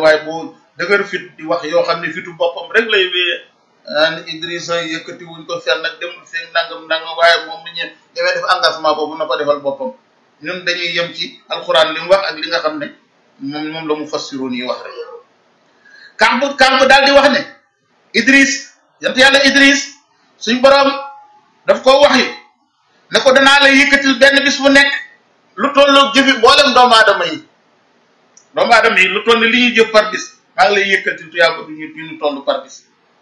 waaye bu dëgër fit di wax yoo xam ne fitu boppam rek lay wéyee ah Idrissa yëkkati wuñ ko fenn nag demul fii nangam nangam waaye moom mi ñu demee def engagement boobu na ko defal boppam ñun dañuy yem ci alxuraan li mu wax ak li nga xam ne moom moom la mu fassiroon yi wax rek. Kamb Kamb daal di wax ne Idriss yant yàlla Idriss suñ borom daf ko wax yi ne ko danaa la yëkkatil benn bis bu nekk lu tolloog jëfi mboolem doomu aadama yi doomu aadama yi lu toll li ñuy jëf par bis maa ngi lay yëkkatil tuyaaba du ñu du ñu toll par bis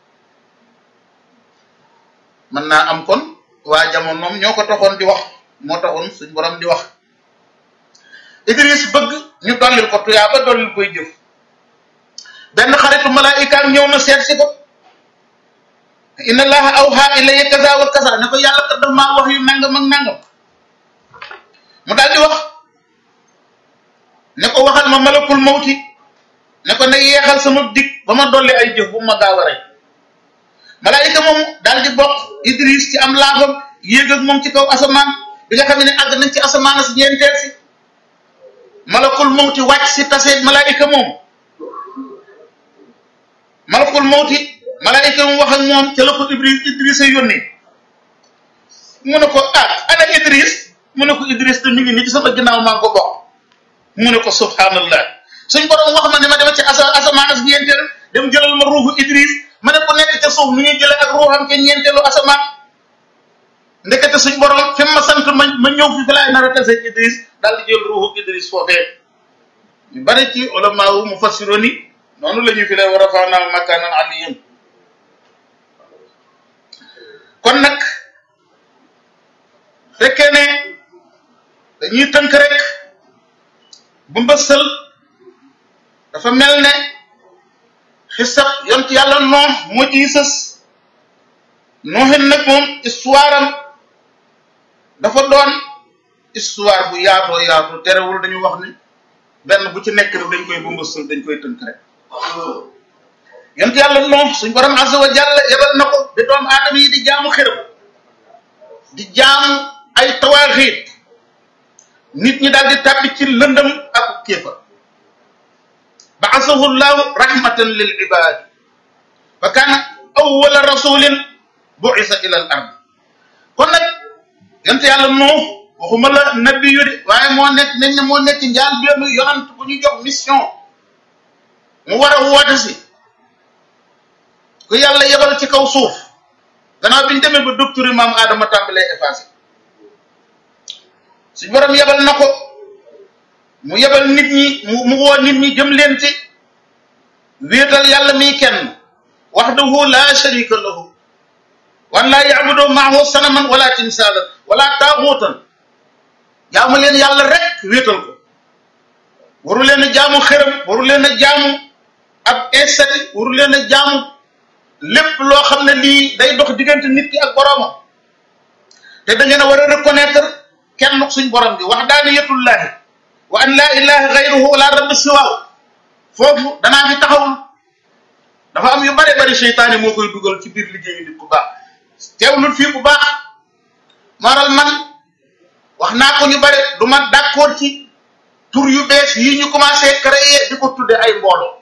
mën naa am kon waa jamono moom ñoo ko taxoon di wax moo taxoon suñ borom di wax Idriss bëgg ñu dollil ko tuyaaba dollil koy jëf benn xaritu malaayikaam ñëw na seet si ko inna allaha awha ilayya kaza wa kaza ne ko yàlla kat daf maa wax yu nangam ak nangam mu daal di wax ne ko waxal ma malakul mawti ne ko ne yeexal sama dig ba ma dolli ay jëf bu ma gaaw a rey malaayika moom daal di bokk Idris ci am laafam yéeg ak moom ci kaw asamaan bi nga xam ne àgg nañ ci asamaan si ñeenteel si malakul mawti wàcc si taseeg malaayika moom malakul mawti malaayika mu wax ak moom ca la ko Idris Idris a yónnee mu ne ko ah ana Idris mu ne ko Idris te mi ngi nii ci sama ginnaaw maa ngi ko bokk mu ne ko subhanallah suñ borom wax ma ne ma dema ci asa asamaan as ñeenteel dem jëlal ma ruuxu Idris ma ne ko nekk ca suuf nu ñuy jëlee ak ruuxam ca ñeenteelu asamaan ndekete suñ borom fi ma sant ma ma ñëw fi fi laay nar a tase Idris daal di jël ruuxu Idris foofee ñu bari ci ulama wu mufassironi noonu la ñu fi lay war a faanaa makaanan aliyyan kon nag fekkee ne dañuy tënk rek bu mbësal dafa mel ne xisab yont yàlla noox moo ciy sës nooxin nag moom histoire am dafa doon histoire bu yaatoo yaatoo terewul dañu wax ni benn bu ci nekk rek dañ koy bu mbësal dañ koy tënk rek yont yàlla noox suñ borom azza wa jalla yebal na ko bi doomu aadama yi di jaamu xërëm di jaamu ay tawaaxiit nit ñi daal di tàbbi ci lëndëm ak kéefar ba'athahu llahu rahmatan lil ibad fa kaana awwala rasulin bu'isa ila al ard kon nag yent yàlla noox waxuma la nabi yu de waaye moo nekk nañ ne moo nekk njaal benn yonant bu ñu jox mission mu war a woote si ku yàlla yebal ci kaw suuf gannaaw bi ñu demee ba docteur maam Adama tàmbalee effacé suñ borom yebal na ko mu yebal nit ñi mu mu woo nit ñi jëm leen ci wéetal yàlla mi kenn wahdahu la sharika lahu wan laa ya'budu ma'ahu sanaman wala timsaalan wala taaxuutan jaamu leen yàlla rek wéetal ko waru leen a jaamu xërëm waru leen a jaamu ab instati waru leen a jaamu lépp loo xam ne lii day dox diggante nit ki ak boroomam te da ngeen a war a reconnaître kenn suñ borom bi wahdaaniyatullahi wa an laa ilaha gayruhu wala rabbi siwaaw foofu danaa fi taxawul dafa am yu bare bari seytaane moo koy dugal ci biir liggéeyu nit ku baax teewlul fii bu baax maral man wax naa ko ñu bare du ma d'accord ci tur yu bees yi ñu commencé créer di ko tudde ay mbooloo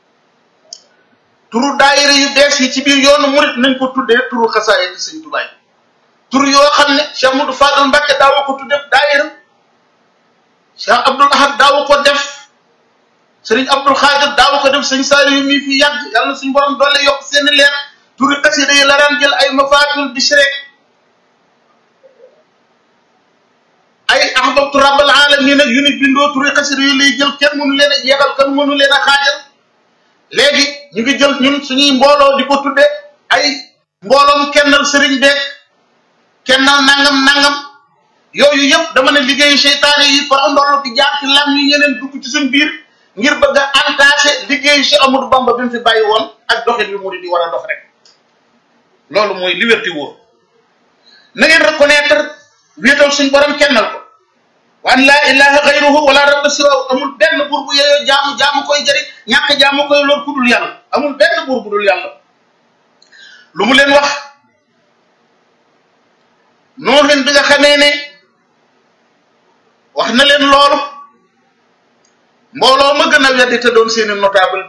turu daayira yu bees yi ci biir yoonu murit nañ ko tuddee turu xasaayid ci sëñ Tuubaa tur yoo xam ne Cheikh Modou Fadal Mbacke daawa ko tudde daayira Cheikh Abdoul Ahad daawa ko def Serigne Abdoul Khadir daawa ko def sëñ Saliou mi fi yàgg yàlla na suñu borom doole yokk seeni leer turi xasida yi la daan jël ay mafatul bishrek ay ahbabtu rabbal alamin ak yu ni bindoo turi xasida yi lay jël kenn mënu leen a jeexal kenn mënu leen a xaajal léegi ñu ngi jël ñun suñuy mbooloo di ko tudde ay mbooloom kennal sëriñ beeg kennal nangam nangam yooyu yëpp dama ne liggéeyu seytaane yi par ndollu di jaar ci lam ñu ñeneen dugg ci suñ biir ngir bëgg a entaché liggéeyu Cheikh Amadou Bamba bi mu fi bàyyi woon ak doxin yu murid di war a dox rek loolu mooy liberté wóor na ngeen reconnaître wéetal suñ borom kennal ko wa an laa ilaha gayruhu wala rabba siwahu amul benn buur bu yeyoo jaamu jaamu koy jëriñ ñàkk jaamu koy lool ku dul yàlla amul benn buur bu dul yàlla lu mu leen wax nooxin bi nga xamee ne wax na leen loolu mbooloo ma gën a weddi te doon seeni notable